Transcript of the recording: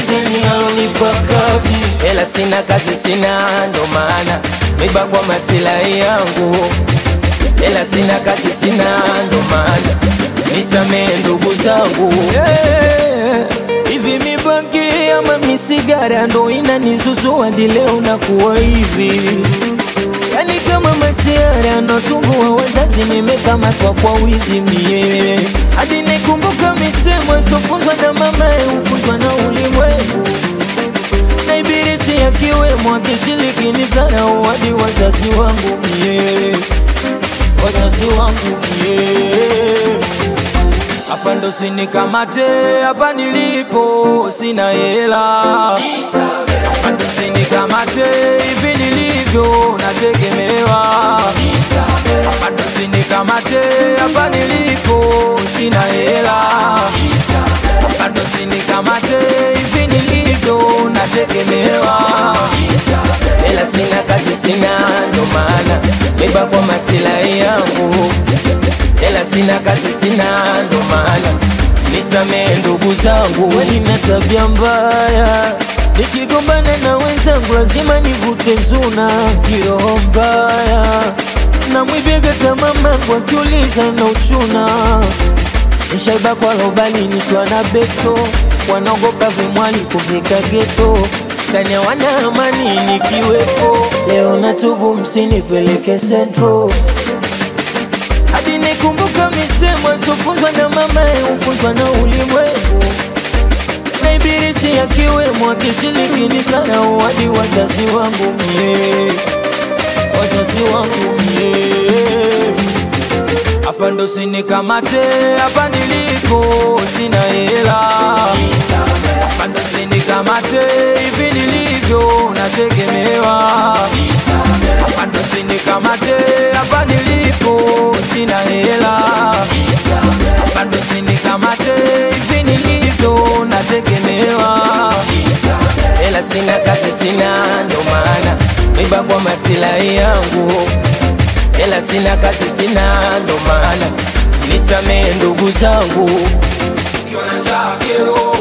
mpinzani alonipa kazi, ela sina kazi, sina ndo maana miba kwa masilahi yangu, ela sina kazi, sina ndo maana nisamee ndugu zangu yeah. Hivi mibangi ama misigara ndo inanizuzua hadi leo nakuwa hivi Yani kama masiara nasumbua wazazi, nimekamatwa kwa wizi mie, hadi nikumbuka misemo isofunzwa na mama ufunzwa na ulimwengu, na ibilisi akiwemo akishiriki ni zarau hadi wazazi wangu mie, wazazi wangu mie hapa ndo sinikamate, hapa nilipo sina hela. Hapa ndo sinikamate, hivi nilivyo nategemewa. Hapa ndo sinikamate, hapa nilipo sina hela. Hapa ndo sinikamate, hivi nilivyo nategemewa. Hela sina, kazi sina, ndo maana miba kwa masilahi yangu Hela sina kazi sina, ndo maana nisamee ndugu zangu. Kweli na tabia mbaya, nikigombana na wenzangu lazima nivute zuna, kiroho mbaya na mwibega tamamangu akiuliza na uchuna nishaiba kwa lobali nikiwa na beto, wanaogopa vimwali kufika geto tania wana amani nikiwepo. Leo natubu, msinipeleke sentro hadi nikumbuka misemo isofunzwa na mama ufunzwa na ulimwengu, na ibilisi akiwemo akishiriki ni sana hadi wazazi wangu mie, wazazi wangu mie afa ndo sinikamate, hapa nilipo sina hela, afa ndo sinikamate, hivi nilivyo nategemewa, afa ndo sinikamate, hapa nilipo sina hela, afa ndo sinikamate, hivi nilivyo nategemewa, hela sina, kazi sina, ndo maana miba kwa masilahi yangu hela sina, kazi sina, ndo maana nisamee ndugu zangu, Ukiwa na njaa kero